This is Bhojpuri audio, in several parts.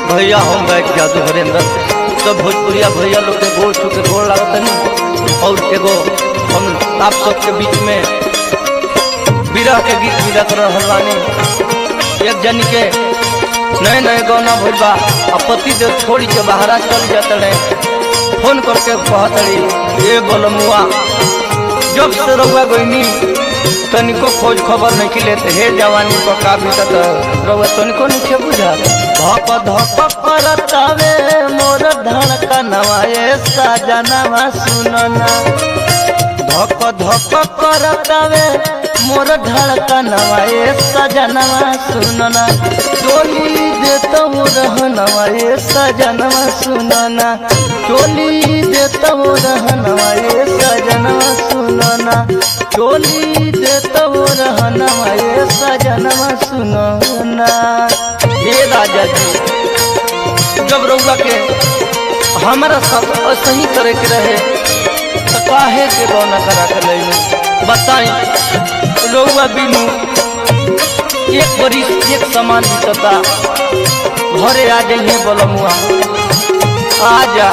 भैया हम गए जादू हरेंद्र सब भोजपुरिया भैया लोग के गोड़ छू के गोड़ लागत नहीं और एगो हम आप सबके बीच में विरह के गीत भी रख रहल बानी एक जन के नए नए गौना भइल बा आ पति देव छोड़ी के बाहरा चल जाते रहे फोन करके कहत रही ये बोलमुआ जब से रउआ गईनी तनिको खोज खबर नहीं की लेते हे जवानी को काफी तक रउआ तनिको नहीं के बुझा धप धप करतावे मोर धड़कनवा ए सजनवा सुनना धप धप करतावे मोर धड़कनवा ए सजनवा सुनना चोली देता रहनवा ए सजनवा सुनना चोली देता रहनवा ए सजनवा सुनना चोली देता रहनवा ए सजनवा सुनना हे राजा जी जब रउआ के हमारा सब सही करे के रहे तो काहे के रौना करा के लैलू बताई रउआ बिनु एक बरिस एक समान बीतता घरे आ जाइए बोलमुआ आ जा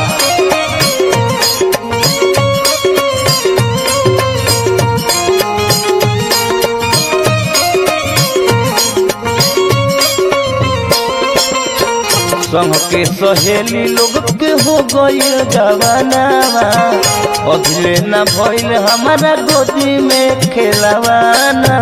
संग के सहेली लोग के हो गईल जवानावा अभिले न भइल हमारा गोदी में खेलवाना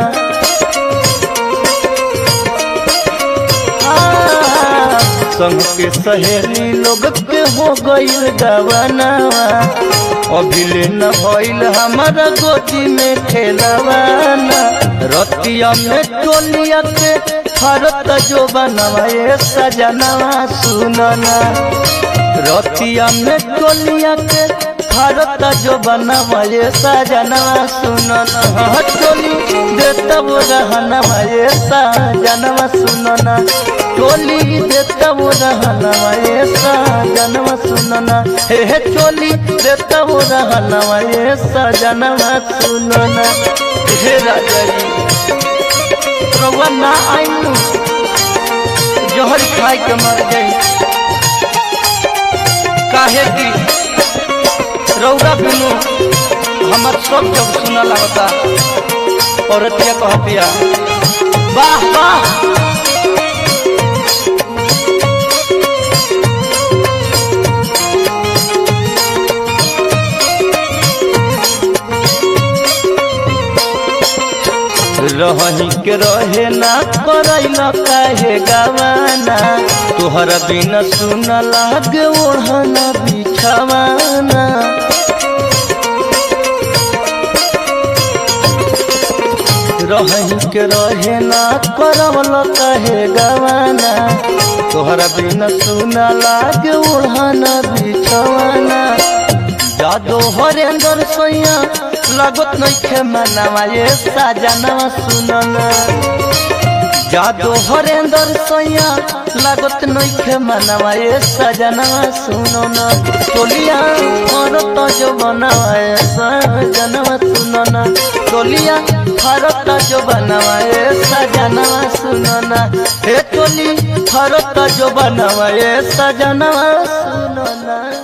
आ, संग के सहेली लोग के हो गईल जवानावा अभिले न भइल हमारा गोदी में खेलवाना रतिया में टोलिया के फरत जो बनवाए सजनवा सुनना रतिया में टोलिया के फरत जो बनवाए सजनवा सुनना टोली देता वो रहनवाए सजनवा सुनना टोली देता वो रहनवाए सजनवा सुनना हे हे टोली देता वो रहनवाए सजनवा सुनना हे राजा जी रउआ ना आइनु जहर खाए के मर गई काहे की रउआ बिनु हमर सब जब सुना लगता औरतिया कहतिया वाह वाह रही के रहे ना करैल काहे गवाना तोहरा बिना सुन लागे ओढ़ना बिछवाना रही के रहे ना करवल काहे गवाना तोहरा बिना सुन लागे ओढ़ना बिछवाना जादो हरेंद्र सैया लागत नइखे मनवा ये साजनवा सुनना जादो हरेंद्र सैया लागत नइखे मनवा ये साजनवा सुनना टोलिया फरत जो बनवा ये साजनवा सुनना टोलिया फरत जो बनवा ये साजनवा सुनना हे टोली फरत जो बनवा ये साजनवा सुनना